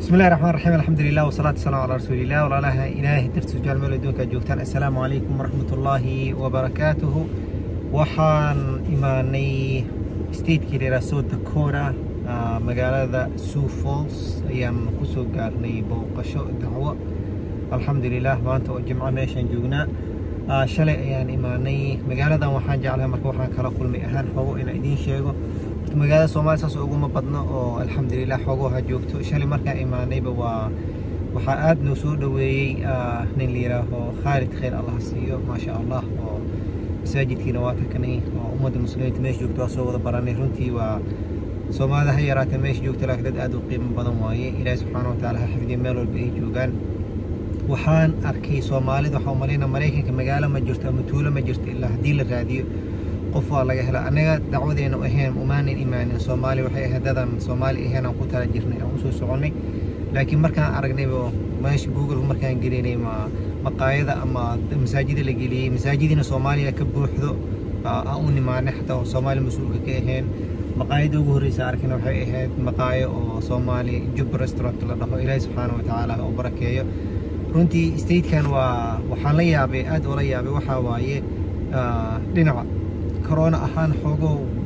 بسم الله الرحمن الرحيم الحمد لله والصلاة والسلام على رسول الله walaalaha ilaahay dartiis ujaal meel adduunka joogtaan assalaamu calaykum waraxmat ullaahi wabarakaatuhu waxaan imaanay statekii la yidhaha south dakota ah, magaalada sioux falls ayaan kusoo gaarnay booqasho dacwo alxamdulilah maanta oo jimco meeshaan joognaa Ah, shalay ayaan imaanay magaaladan waxaan jeclahay marka waxaan kala kulmay ahaan xogo inaan idiin sheego Horta magaalada soomaaliya saas uguma badno oo alxamdulilah xogo ha joogto shalay markaan imaanayba waa waxaa aad noo soo dhoweeyey ah, nin la yidhaaho khaalid khayr allah siiyo maasha allah oo masaajidkiina waa takanay oo ummadda muslimiinta meesha joogto waa soo wada baranay runtii waa soomaalida ha yaraatee meesha joogta laakiin dad aad u qiimo badan waaye ilaahi subxaana wa tacaala ha xifdiyo meel walba ay joogaan waxaan arkay soomaalida waxaa umalayna maraykanka magaalo ma jirto ama tuulo ma jirto ilaa haddii la raadiyo qof waa laga hela anaga dacwadeena ahayn umaanan imaanin soomaali waxay ahayd dadan soomaali ahayn aan ku tala jirnay aan usoo soconnay laakiin markaan aragnayba meesha google markaan gelinay ma maqaayada ama masaajida la geliyey masaajidina soomaaliya ka buuxdo aa- aan u nimaanay xataa oo soomaali mas-uulka ka ahayn maqaayada ugu horreysa arkayna waxay ahayd maqaayo oo soomaali jub restaurant la dhaho ilaahi subxaana wa tacaala ha u barakeeyo runtii statekan waa waxaan la yaabay aad oo la yaabay waxaa waaye ah, dhinaca corona ahaan xoogo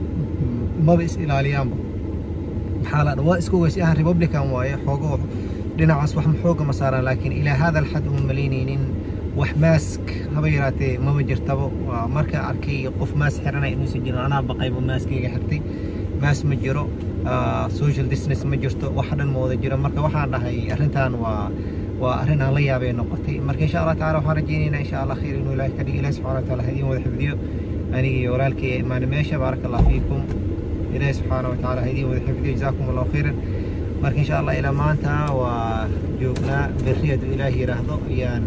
maba is ilaaliyaanba maxaa la dha- waa isku weysi ahaan republican waaye xoogo dhinacaas wax xooga ma saaraan laakiin ilaa hada alxad uma malaynaynin wax maask haba yaraatee maba jirtaba waa markaa arkay qof maas xiranay inuusan jirin anaa baqayba maaskayga xirtay maas ma jiro ah, social distance ma jirto wax dhan ma wada jiro marka waxaan dhahay arrintan waa waa arrin aan la yaabay noqotay marka insha allah taala waxaan rajaynaynaa insha allah khayr inuu ilaahi ka dhigo ilahi subxana wa taala ha idiin wada xifdiyo aniga iyo walaalkay ee imaanay meesha baaraka allah fiikum ilaahi subxaana wa taala ha idiin wada xifdiyo jazaakum allahu khayran marka insha allah ilaa maanta waa joognaa berri hadduu ilaahi yidhaahdo ayaan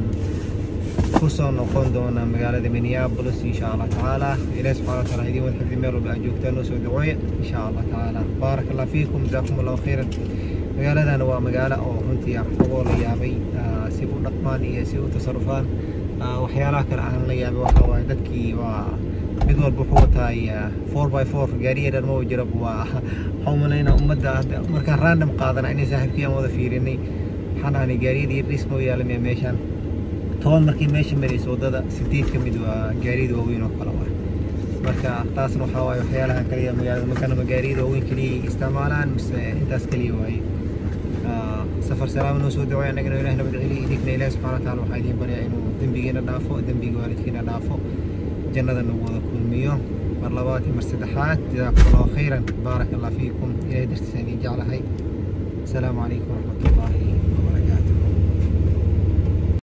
kusoo noqon doonaa magaalada minneapolis insha allah tacaala ilaahi subxana wa taala ha idiin wada xifdiyo meel walba aad joogtaan noo soo ducooya insha allah tacaala baaraka allah fiikum jazaakum allahu khayran magaaladana waa magaalo oo runtii ah xogoo la yaabay ah, si u dhaqmaan iyo si u tasarufaan Ah, waxyaalaha kale aan la yaabay waxaa waaye dadkii waa mid walba wuxuu wataay four by four gaariya dhan ma jira waa waxaan umalaynaa ummadda hadda markaan random qaadana inay saaxiibkiyaan wada fiirinay waxaan dhahnay gaariyada iyo dhis ma u yaalamaya meeshaan toban markii meesha marayso waddada sideed ka mid waa gaariyada waaweyn oo kale waa marka taasna waxaa waaye waxyaalaha kaliya magaalada markana ma gaariyada waaweyn kaliya ay isticmaalaan mise intaas kaliya waaye Ah, safar salaama noo soo daway annagana ilaah nabad celiya idinkna ilaahi subxana wa taala waxaa idiin baryaa inuu dembigiina dhaafo dembiga waalidkiina dhaafo jannada nagu wada kulmiyo mar labaad iyo mar saddexaad jazaakum allahu khayran baaraka allah fiikum ilahay dartiisa idiin jeclahay asalaamu calaykum waraxmat ullaahi